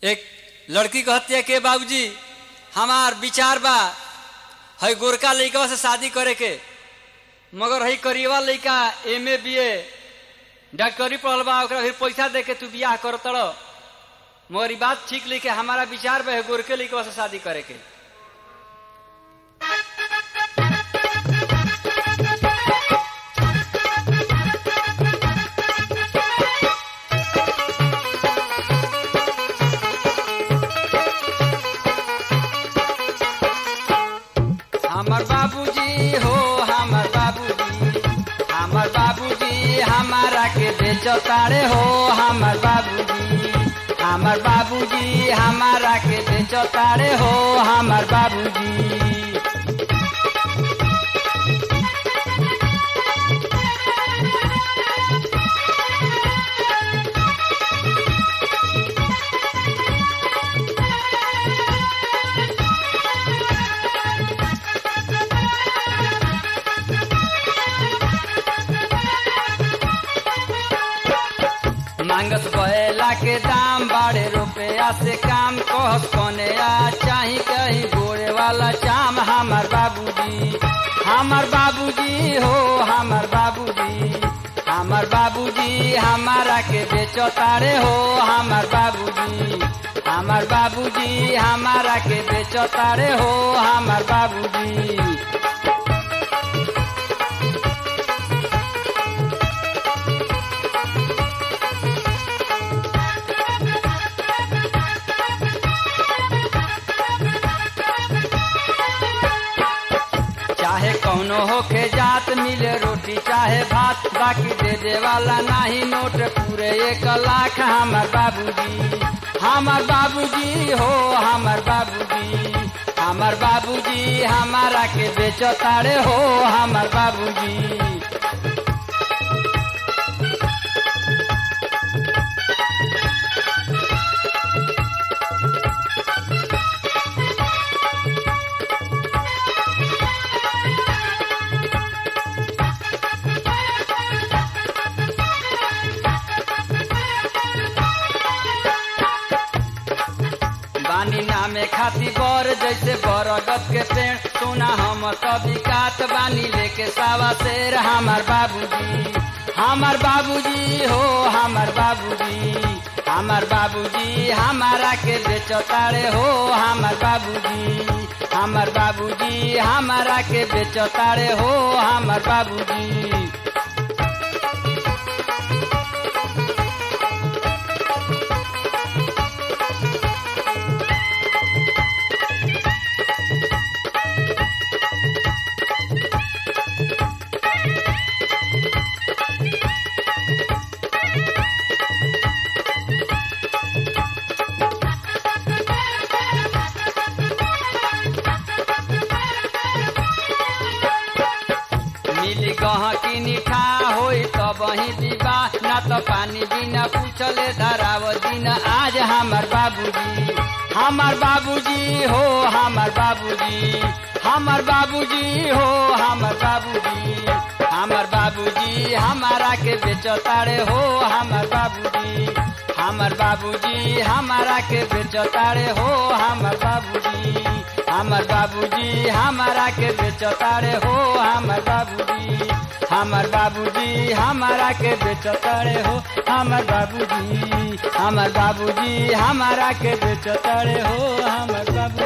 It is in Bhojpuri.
एक लड़की कहती है के बाबूजी हमार विचार बा है गोरका लड़का से शादी करे के मगर है करीबा लड़का एम ए बी ए डॉक्टरी पढ़ल बा ओकरा फिर पैसा दे के तू बियाह कर तड़ मगर ई बात ठीक लिखे हमारा विचार बा है गोरके लड़का से शादी करे के हमर बाबूजी हो हमर बाबूजी हमर बाबूजी हमारा के बेचो तारे हो हमर बाबूजी हमर बाबूजी हमारा के बेचो तारे हो हमर बाबूजी मांगस बैला के दाम बाड़े रुपया से काम कहस कने आ चाही कहीं गोरे वाला चाम हमार बाबूजी हमार बाबूजी हो हमार बाबूजी हमार बाबूजी हमारा के बेचो तारे हो हमार बाबूजी हमार बाबूजी हमारा के बेचो तारे हो हमार बाबूजी चाहे कौनो होके जात मिले रोटी चाहे भात बाकी दे दे वाला नाही नोट पूरे एक लाख हमार बाबूजी हमार बाबूजी हो हमार बाबूजी हमार बाबूजी हमारा के बेचो तारे हो हमार बाबूजी बानी नामे खाती बर जैसे बरगद के पेड़ सोना हम कभी कात बानी लेके सावा शेर हमार बाबूजी हमार बाबूजी हो हमार बाबूजी हमार बाबूजी हमारा के बेचो तारे हो हमार बाबूजी हमार बाबूजी हमारा के बेचो तारे हो हमार बाबूजी मिली गह की निठा होई त बही दीबा ना त पानी बिना पूछले धराव दिन आज हमार बाबूजी हमार बाबूजी हो हमार बाबूजी हमार बाबूजी हो हमार बाबूजी हमार बाबूजी हमारा के बेचो तारे हो हमार बाबूजी हमार बाबूजी हमारा के बेचो तारे हो हमार बाबूजी हमार बाबूजी हमारा के बेचो तारे हो हमार बाबूजी हमार बाबूजी हमारा के बेचो तारे हो हमार बाबूजी हमार बाबूजी हमारा के बेचो तारे हो हमार बाबू